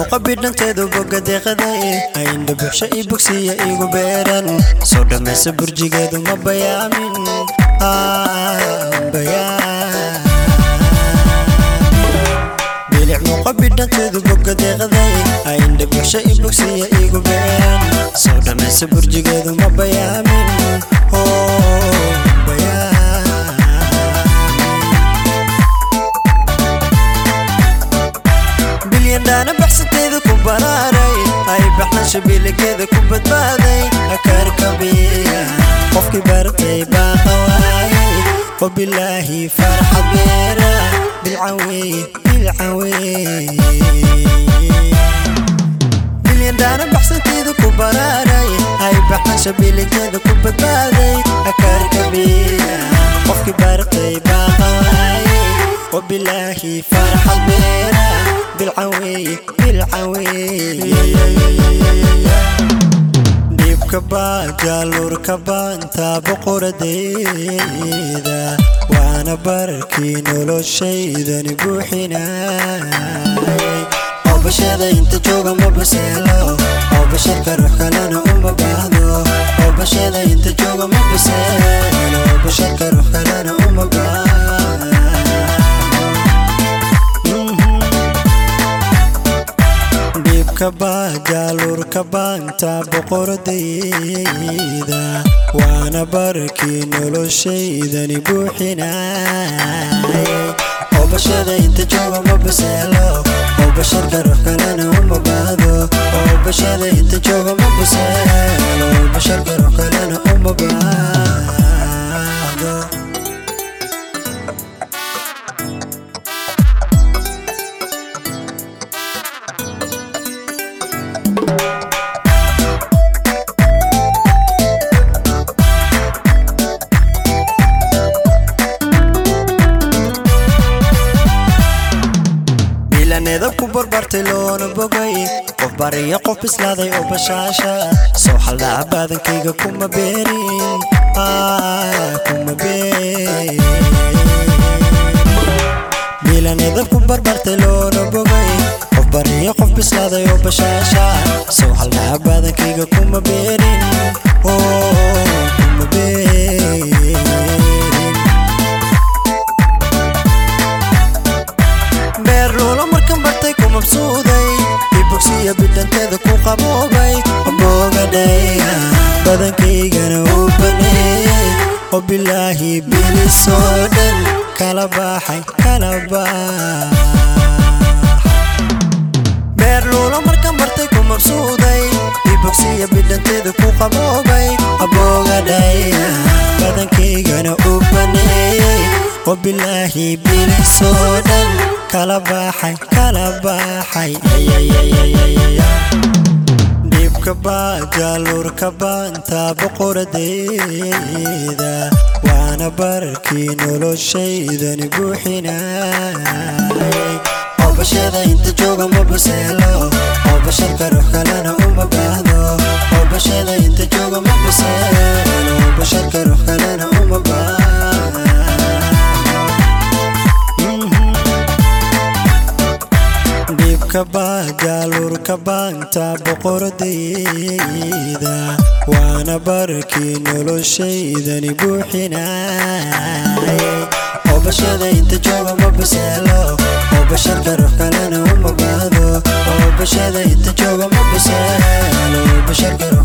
muuqa bidhanteedu boga deeqaday ayndha buxsho ii bogsiya igu beeran soo dhammaysa burjigeedu ma bayaamin bilic muuqa bidhanteedu boga deeqaday ayndha buxsho ii bogsiya igu beeran soo dhammaysa burjigeedu ma bayaamin bilyandhaana baxsanteeda ku baraaray ay baxnasha biligeeda ku badbaaday akarkabiya qofkii bartay baa qawaayay wabilaahi farxa beera bilcawey bilcawey bilyandhaana baxsanteeda ku baraaray ay baxnasha biligeeda ku badbaaday akarkabiya qofkii bartay baa qawaayay wabilaahi farxa beera dhiibka baa jaaluurka baanta boqoradeeda waana barkii noloshaydani buuxinayay oo bashada inta jooga ma baseelo oo basharka ruux kalena uma baahdo oo bashada inta jooga ma baseelo oo basharka ruux kalena uma baahdo jaaluurka baanta boqoradayda waana barkii noloshaydani buuxinayay oo bashada inta jooga ma baseelo oo basharka ruux kalena uma baahdo oo bashada inta jooga ma baseelo oo basharka ruux kalena uma baahdo edab ku barbartay loona bogay qof bariyo qof bislaaday oo bashaasha soo xaldhaca baadankayga kuma beerin kuma beerin milan edab ku barbartay loona bogay qof bariyo qof bislaaday oo bashaasha soo xaldhaca baadankayga kuma beerin kuma beerin ibogsiya bidhanteeda ku qaboobay boogadhaya badankaygana u baneeyey oo bilaahi bilisoo dhan kala baxay kala bax beer luulo marka martay ku mabsuuday ibogsiya bidhanteeda ku qaboobay boogadhaya badankaygana u baneeyey oo bilaahi bilisoo dhan kala baxay kala baxay dhiibka baa jaaluurka baanta boqoradeeda waana barkii noloshaydani buuxinayay oo bashada inta jooga ma baseelo oo basharka ruux kalena uma baahdo oo bashada inta jooga ma baseelo oo basharka ruux kalena uma baahdo jaaluurka baanta boqoradayda waana barkii noloshaydani buuxinayay oo bashada inta jooga ma baseelo oo basharka ruux kalena uma baahdo oo bashada inta jooga ma baseelo oo basharka